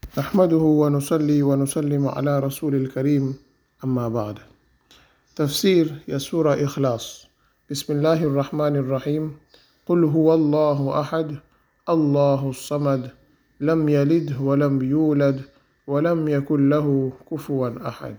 نحمده ونصلي ونسلم على رسول الكريم أما بعد تفسير يا سورة إخلاص بسم الله الرحمن الرحيم قل هو الله أحد الله الصمد لم يلد ولم يولد ولم يكن له كفوا أحد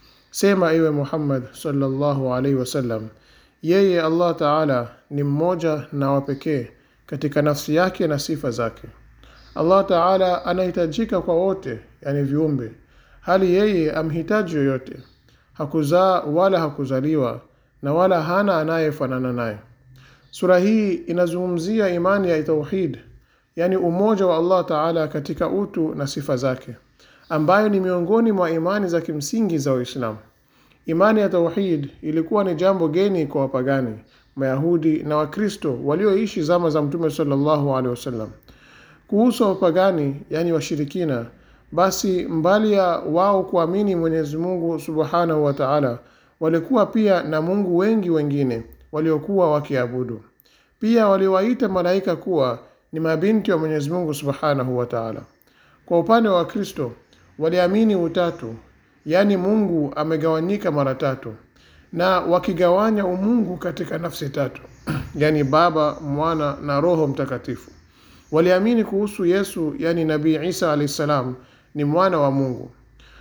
sema iwe muhammad sallallahu alaihi wasallam yeye allah taala ni mmoja na wa pekee katika nafsi yake na sifa zake allah taala anahitajika kwa wote yani viumbe hali yeye amhitaji yoyote hakuzaa wala hakuzaliwa na wala hana anayefanana naye sura hii inazungumzia imani ya tauhid yani umoja wa allah taala katika utu na sifa zake ambayo ni miongoni mwa imani za kimsingi za Uislamu. Imani ya tauhid ilikuwa ni jambo geni kwa wapagani, Mayahudi na Wakristo walioishi zama za Mtume sallallahu alaihi wasallam. Kuhusu wapagani, yani washirikina, basi mbali ya wao kuamini Mwenyezi Mungu subhanahu wa taala, walikuwa pia na mungu wengi wengine waliokuwa wakiabudu. Pia waliwaita malaika kuwa ni mabinti wa Mwenyezi Mungu subhanahu wa taala. Kwa upande wa Wakristo waliamini utatu, yaani Mungu amegawanyika mara tatu, na wakigawanya umungu katika nafsi tatu, yaani Baba, Mwana na Roho Mtakatifu. Waliamini kuhusu Yesu, yaani Nabii Isa alayhi salam ni mwana wa Mungu.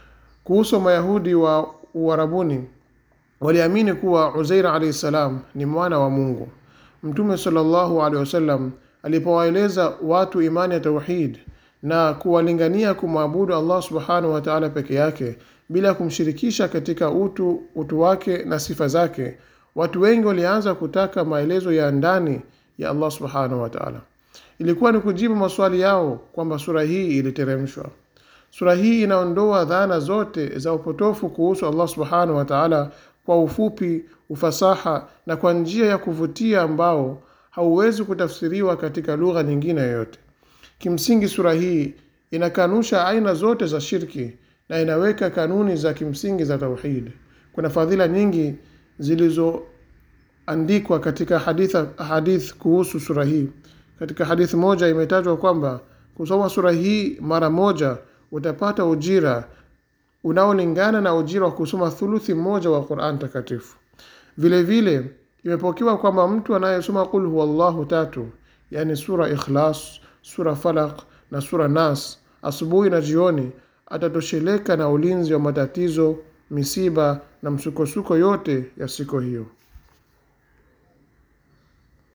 Kuhusu Mayahudi wa Uarabuni waliamini kuwa Uzair alayhi salam ni mwana wa Mungu. Mtume sallallahu alaihi wasallam alipowaeleza watu imani ya tauhid na kuwalingania kumwabudu Allah subhanahu wa ta'ala peke yake bila kumshirikisha katika utu utu wake na sifa zake, watu wengi walianza kutaka maelezo ya ndani ya Allah subhanahu wa ta'ala. Ilikuwa ni kujibu maswali yao kwamba sura hii iliteremshwa. Sura hii inaondoa dhana zote za upotofu kuhusu Allah subhanahu wa ta'ala kwa ufupi, ufasaha na kwa njia ya kuvutia ambao hauwezi kutafsiriwa katika lugha nyingine yoyote. Kimsingi sura hii inakanusha aina zote za shirki na inaweka kanuni za kimsingi za tauhid. Kuna fadhila nyingi zilizoandikwa katika hadith, hadith kuhusu sura hii. Katika hadithi moja imetajwa kwamba kusoma sura hii mara moja utapata ujira unaolingana na ujira wa kusoma thuluthi moja wa Qur'an takatifu. Vile vile imepokewa kwamba mtu anayesoma qul huwallahu tatu, yani sura Ikhlas, sura Falaq na sura Nas asubuhi na jioni atatosheleka na ulinzi wa matatizo, misiba na msukosuko yote ya siku hiyo.